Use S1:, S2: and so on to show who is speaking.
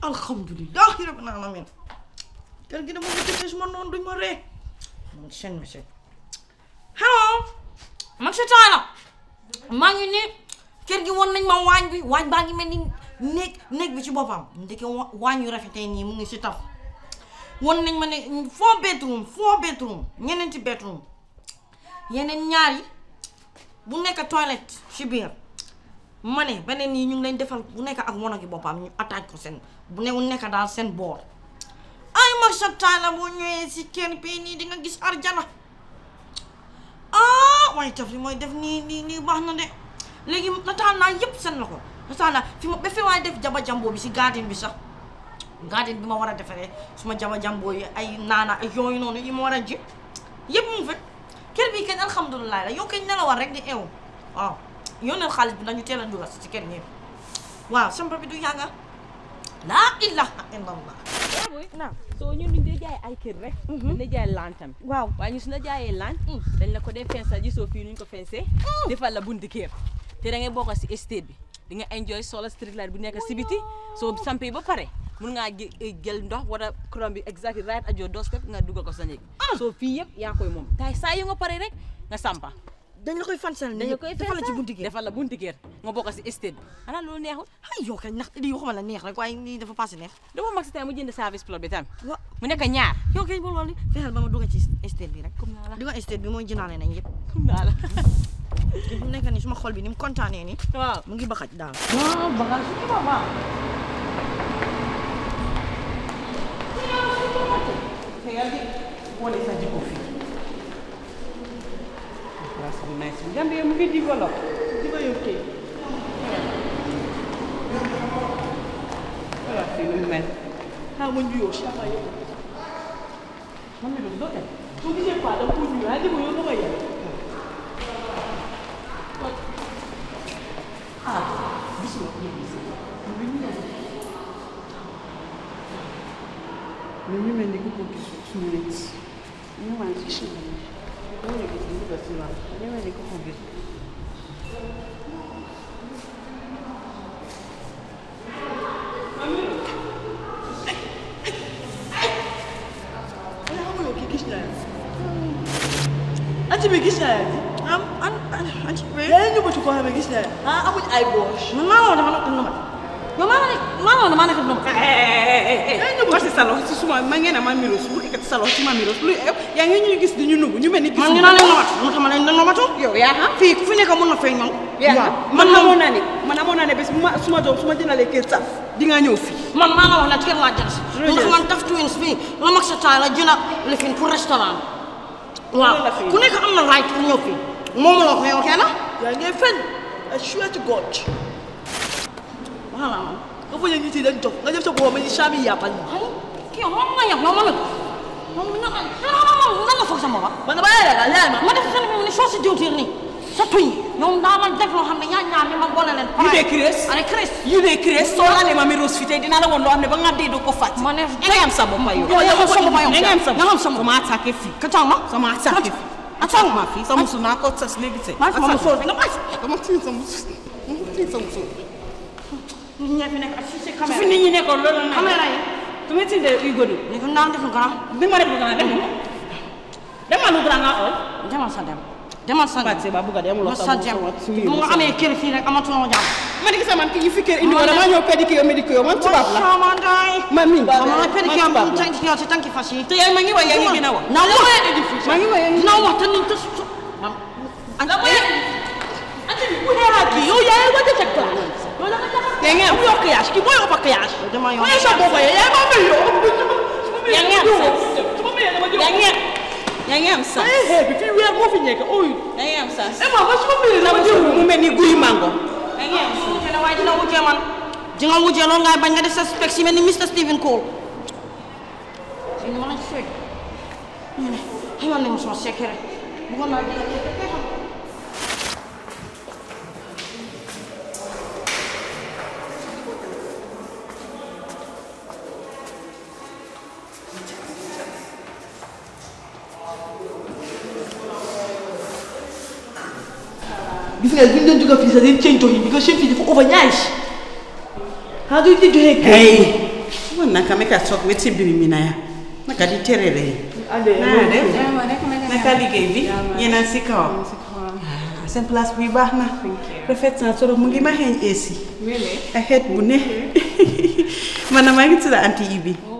S1: alhamdulilah rabbil alamin kër gi dama ko tëj su ma noonu duñ ma ree man seen message hello man si Talla maa ngi nii kër gi won nañ ma waañ bi waañ baa ngi mel ni néeg néeg bi ci boppam ndeke wa- waañ yu rafetee nii mu ngi si taf won nañ ma ne four bedroom four bedroom ñeneenti bedroom yeneen ñaar yi bu nekk toilette ci biir ma ne beneen yi ñu ngi leen defal bu nekk ak wono gi boppam ñu attaque ko seen bu ne nekk daal seen boor ay marsa Talla boo ñëwee si kër bii nii di nga gis arjana ah waaye taf li mooy def nii nii nii baax na de léegi nataal naa yëpp seen la ko nataal naa fi ma ba fi waaye def jaba jamboo bi si garden bi sax garden bi ma war a defaree suma jaba jamboo yi ay naana ay yooyu noonu yi ma war a ji yëpp mu ngi fa kër bi kenn alhamdulilah la yow kañ nelawal rek di eew waaw yónneel xaalis bi nañu teel a dugal si kër ñëpp waaw sampa bi du yàgga laa ilaha illallah
S2: naam soo ñun duñ dee jaay ay kër rek dañ dee jaay laan tamit
S1: waaw
S2: waaye ñu su la jaayee laan dañ la ko dee fensal gisoo fii nuñ ko fensee defal la bunti kër te da ngay bokk si estate bi di nga enjoy solar street light bu nekk si biti soo sampee ba pare mun ngaa jë- jël ndox wala courant bi exactly right at your doorstep nga dugal ko sa néeg soo fii yëpp yaa koy moom tay saa yu nga pare rek nga sampa
S1: dañ la koy fansal
S2: dañ la koy
S1: defal la ci
S2: fensal
S1: bunti gi
S2: defal la bunti kër nga bokk si estate bi xanaa loolu neexul
S1: ay yow kañ ndax lii waxuma la neex rek waaye lii dafa passé neex
S2: dama mag si tamit mu jënd service plot bi tam
S1: wa
S2: mu nekk ñaar
S1: yow kañ bu loolu fexeel ba ma dugg ci estate bi rek
S2: comme naa la
S1: dugg estate bi mooy jënaale nañ yëpp
S2: comme naa la
S1: te fu mu nekk nii suma xol bi ni mu kontaanee nii
S2: waaw
S1: mu ngi baxaj daal waaw bagage su ba baax
S3: te yaa ngi wane sa jikko fii place bu nice bi Gambie mu ngi développe di ko yokkee voilà fii nu mu mel xaa ma njuyoo sama yëpp man mi doon doo dem soo gisee quoi danga ko njuyoo yaa ngi ko yow dama yem ah gis nga ko gis ñu ñu mel ni ku ko gis suñu nit ñu maa ngi ci suñu nit ñu ngi gis ñu ko si waaw ñu mel ni ku ko gis
S4: anti bi gis naa yaa
S1: am an an an ci wéy
S4: yaa ngi ñëwatu koo xam ne gis naa yaa ah amuñ ay gauche
S1: man maa woon dama nekk numat yow maa nekk maa woon dama nekk numat
S3: yaa ngi ñëw si salon si suma ma ngeen a ma miros bu ekkati salon si ma miros lu yaa ngi ñuy gis di ñu nugu ñu mel ni gis
S1: man ñu naa leen numat mu tax ma leen ne numatu
S3: yow yaa xam
S1: fii ku fi nekk mun na feeñ man
S3: yaa man amoon naa ne man amoon naa ne bés bu ma suma doom su ma jëndalee kër saf di nga ñëw fii
S1: man maa la wax ne kër laa jël si
S3: Loolu
S1: ndax
S3: jël
S1: man daf twins fii la mag sa taay la jënd lifin pour restaurant waaw
S3: Loolu la fii.
S1: ku nekk am na right pour ñëw fii moom la ko yow kenn
S4: yaa ngi fen I swear to God
S1: voilà man
S4: nga foog ne nit yi dañ dof nga def sa boppam ni saabi yàppal ma
S1: ay kii yow moom nga yab yow moom it moom nga nan nga foog sa boppam
S4: man dama lay ragal yaay ma
S1: ma def sa ni soo si diwtiir nii sa tuñ yow daa man def loo xam ne yaa ñaar ni ma boole leen
S3: yu dee Chris
S1: ane Chris
S3: yu dee Chris soo laalee ma miros fii tey dinaa la woon loo xam ne ba nga dee doo ko fàtte
S1: ma ne
S3: da ngay am sa bopp yow
S1: yow yaa am sa bopp yow
S3: da ngay am sa
S1: yaa am sa bopp
S3: sama attaqué fii
S1: ka taw ma
S3: sama attaqué fii
S1: attaque
S3: ma fii sa musu naa ko tas léegi tey
S1: maa sama musu
S3: nga bàyyi dama tiim sa musu dama tiim sa musu
S1: nit ñi fi nekk ak si si
S3: fi
S1: caméra
S3: nit ñi nekkoon loolu la
S1: caméra yi
S3: tu me tinde uy godu
S1: ni ko naan def lu grand
S3: bi ma def lu gën a dem demal lu gën a nga ool
S1: demal sa dem demal sa dem
S3: Fatou Seba bugga dem
S1: ma sa dem mu nga amee kër fii rek amatuloo jàmm
S3: ma di gis man ki ñu fi kër indi woon dama ñëw pédicure médicure man tubaab la
S1: sama day
S3: man mi
S1: xam nga pédicure
S3: man tubaab
S1: bu
S3: la
S1: tànki yow si tànki fas yi
S3: te yaa ma ngi wax yaa ngi gën a wax
S1: naa wax
S3: ma ngi wax yaa ngi
S1: dina wax te ni te su
S3: la mooy ante bi bu dee kii yow yaa ngi wàcce ca classe loolu la nga jàpp yaa ngi am yow kiyage kii mooy ëpp kiyage
S1: dama yow
S3: mooy sa bopp yow yaa ma mel yow yaa ngi am sens
S4: su ma mayee dama
S3: yaa ngi am yaa ngi am sens
S4: ay xeer bi fii weer moo fi nekk ooy
S3: yaa ngi am sens
S4: eh ma ma su ma mayee
S3: dama
S4: dama
S3: jël
S4: jël
S3: mu mel ni guy mango
S1: yaa ngi am wujje na waaye dina wujje man di nga wujje loolu ngay bañ nga def sa spec si mel ni Mr Stephen Cole si ni ma lañ fekk ñu ne xamal nañu sama secret bëggoon naa jël secret xam
S4: gis nga bi ñu doon jóge fii sax dañ change jox yi because seen fii dafa over nice how do you think joxee kër
S3: hey
S5: man naka me ka soog wet si mbiri mi na ya naka di terere yi naa def naka liggéey bi yéen a si kawam ah seen place bi baax na rafet na trop mu ngi ma xeeñ eesi a xeet bu ne man na maa ngi tudd anti Ibi